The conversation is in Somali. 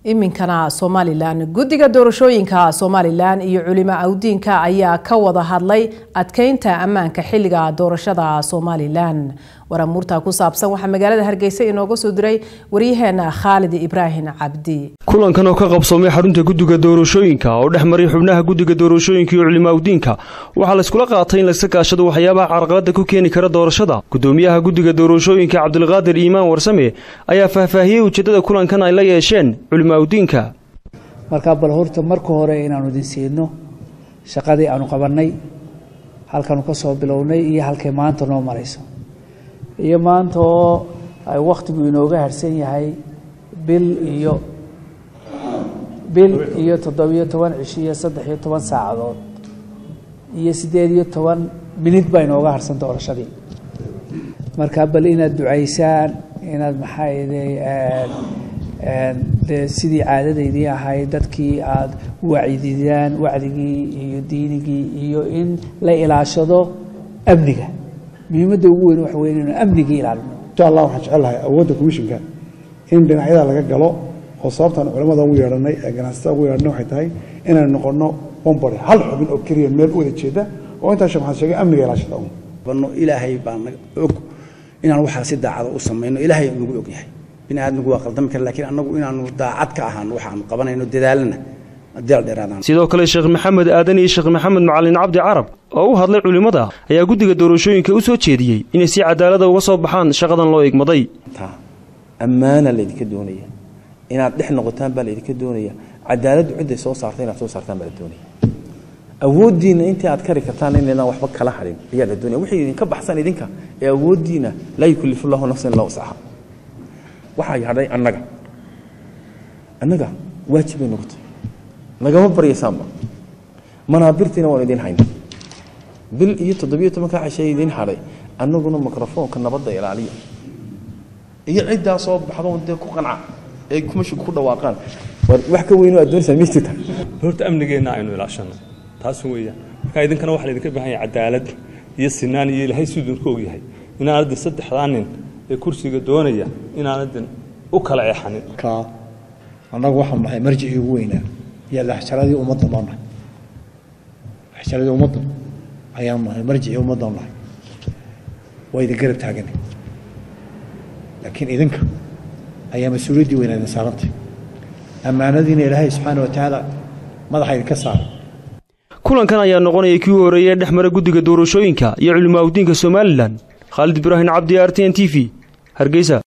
iminkana somalilan guddiga doorashooyinka somalilan iyo culimo awdiinka ayaa ka wada hadlay adkeynta ammaanka xilliga doorashada somalilan waramuurta ku saabsan waxaa magaalada hargeysa inooga soo diray waryaheena khaalid ibraahim cabdi kulankan oo ka qabsoomay xarunta guddiga doorashooyinka oo dhex maray xubnaha guddiga doorashooyinka iyo culimo awdiinka waxaa layskula qaatay in layska kaashado waxyaabaha carqalada ku keeni kara doorashada gudoomiyaha guddiga doorashooyinka cabdulqaadir iimaan warsame ayaa faahfaahiyey ujeedada kulankan ay la yeesheen culimo awdiinka markaa bal horta marka hore inaanu idin siino shaqadii aanu qabannay halkanu ka soo bilownay iyo halkay maanta noo marayso iyo maanta oo ay wakhtigu inooga harsan yahay bil iyo bil iyo toddobiyo toban cishi iyo saddex iyo toban saacadood iyo siddeed iyo toban minid baa inooga harsan doorashadii marka bal inaad ducaysaan inaad maxaayday de sidii caadadaydii ahayd dadkii aada wacdidaan wacdigii iyo diinigii iyo in la ilaashado amniga muhiimadda ugu weyn waxa wey inaynu amnigii ilaalino insha allah waxaan jecelahay awoodda commishinka in dhinacyada laga galo oo sababtaan culamada ugu yeedhanay ee ganacsatada ugu yeedhanay waxay tahay inaynu noqono bombore hal xubin oo keliya meel u wada jeeda oo intaa sheekh maxamed sheegay amniga ilaashada un bano ilaahay baa naga og inaan waxaa si daacada u samayno ilaahay nagu og yahay bini aadmigu waa qaldami kara lakiin annagu inaanu daacad ka ahaano waxaanu qabanayno dadaalana sidoo kale sheekh maxamed aadan iyo sheekh maxamed macalin cabdi carab oo u hadlay culimmada ayaa guddiga doorashooyinka u soo jeediyey inay si cadaalada uga soo baxaan shaqadan loo igmaday ammaana laydinka doonaya inaad dhex noqotaan baa laydinka doonaya cadaaladdu cidday soo saarta inaad soo saartaan baa la doonaya awooddiinna intii aad kari kartaan inaydaan waxba kala hadhin ayaa la doonaya wixii idinka baxsan idinka ee awooddiina laa yukallifu llahu nafsan illa wasaxa waxaa hadhay annaga annaga waajib bay noqotay nagama baryaysaanba manaabirtiina waan idiin hayna bil iyo toddobiyo tobanka cashee idiin hadhay annaguna mikrofoonka nabadda ilaaliya iyo ciddaa soo baxdo dee ku qanca ee kumashigu ku dhawaaqaan wax ka weyn aad doonaysaa ma jirta horta amnigeenna aynu ilaashano taas weeyaan marka idinkana waxaa laydinka baahan yahay cadaalad iyo sinaan iyo ilaahay siduu idinku ogyahay inaanadin saddexdaa nin ee kursiga doonaya inaanadin u kala eexanin annagu waxaanu nahay marjicii ugu weynaa iyo laxjaradii ummadda noo nahay laxjaradii ummadda ayaanu nahay marjicii ummadda nahay waa idin garab taagana laakiin idinka ayaa mas-uuliyaddii weynaa idin saarantay ammaanadiina ilaahay subxaana wa tacaala madaxa idinka saaray kulankan ayaa noqonaya kii u horreeyay dhex mara guddiga doorashooyinka iyo culimo awdiinka somalilan khaalid ibraahim cabdi r t n t v hargeysa